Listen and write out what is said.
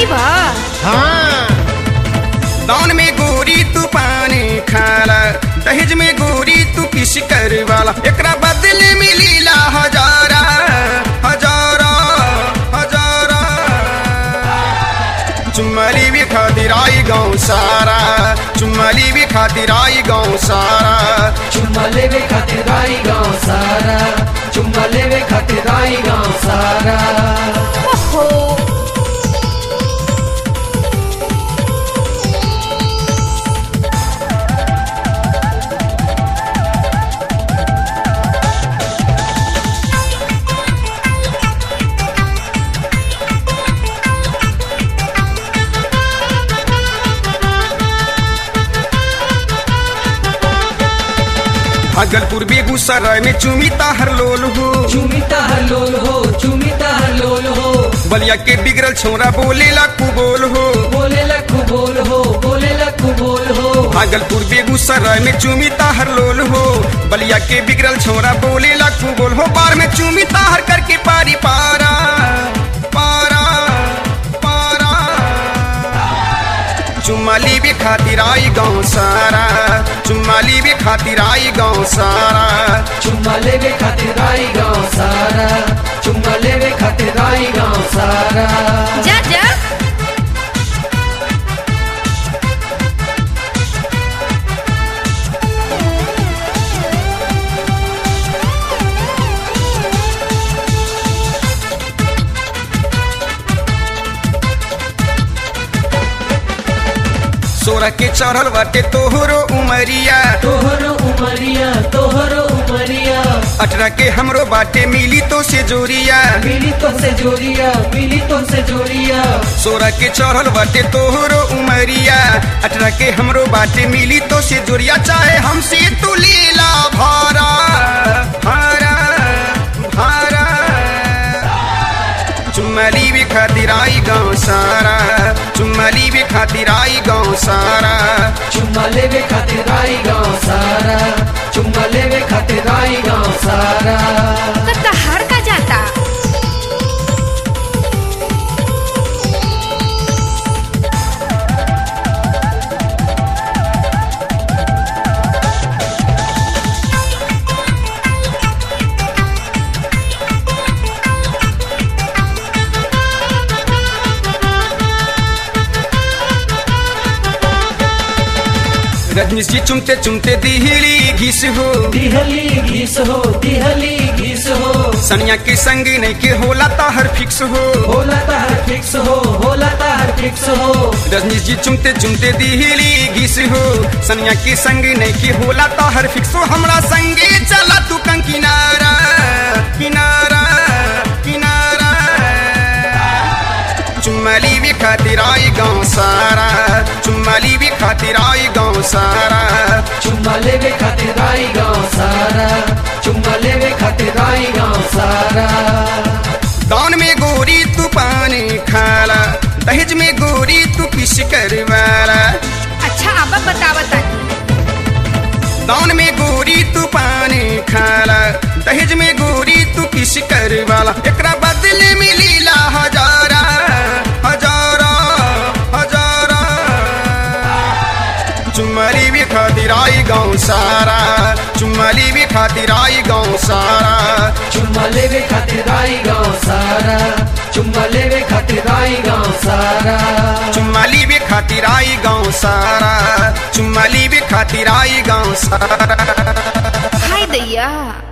बा हाँ दान में गोरी तू पानी खाला दहेज में गोरी तू किस कर वाला एकरा बदले मिलीला हजारा हजारा हजारा चुम्मली भी खातिर आई गाँव सारा चुम्मली भी खातिर आई गाँव सारा चुम्मा लेवे खातिर आई गाँव सारा चुम्मा लेवे खातिर आई गाँव सारा ओहो भागलपुर बेगूसराय में चुमिता हर लोल हो चुमिता हर लोल हो चुमिता हर लोल हो बलिया के बिगड़ल छोरा बोलेला कुबोल हो बोले लखू बोल हो बोले लखू बोल हो भागलपुर बेगूसराय में चुमिता हर लोल हो बलिया के बिगड़ल छोरा बोले लाखू बोल हो बार में चुमिता हर करके पारी पारा पारा पारा चुम्माली भी खातिर आई गाँव सारा चुम्माली भी खातिर आई गाँव सारा चुम्मा लेवे खातिर आई गाँव सारा चुम्मा लेवे खातिर आई गाँव सारा जा जा सोरा के चढ़ल बाटे तोहरो उमरिया तोहरो उमरिया तोहरो उमरिया अठरा के हमरो बाटे मिली तो से जोरिया मिली तो से जोरिया मिली तो से जोरिया सोरा के चढ़ल बाटे तोहरो उमरिया अठरा के हमरो बाटे मिली तो से जोरिया चाहे हमसे तू लीला भारा भारा भारा चुम्मली भी खातिर आई गाँव सारा चुम्मली भी खातिर आई गाँव सारा चुम्मा लेवे खातिर आई गाँव सारा चुम्मा लेवे खातिर आई गाँव सारा तो तहार का जाता रजनीश जी चुमते चुमते दिहली घिस हो दिहली घीस हो दिहली घीस हो सनिया के संग नहीं के होला ताहर फिक्स हो होला तार फिक्स हो होला तार फिक्स हो रजनीश जी चुमते चुमते दिहली घिस हो सनिया के संग नहीं के होला ताहर फिक्स हो हमरा संगे चला तू कंग किनारा किनारा किनारा चुम्मली भी खातिर आई गाँव सारा चुम्मली भी खातिर आई गाँव सारा चुम्मा लेवे खातिर आई गाँव सारा चुम्मा लेवे खातिर आई गाँव सारा दान में गोरी तू पानी खाला दहेज में गोरी तू किस करवाला अच्छा अब बतावा तानी दान में गोरी तू पानी खाला दहेज में गोरी तू किस करवाला एकरा बदले मिलीला हजारा हजारा हजारा चुम्मली भी खातिर आई गाँव सारा चुम्मली भी खातिर आई गाँव सारा चुम्मा लेवे खातिर आई गाँव सारा चुम्मा लेवे खातिर आई गाँव सारा चुम्मली भी खातिर आई गाँव सारा चुम्मली भी खातिर आई गाँव सारा हाय दैया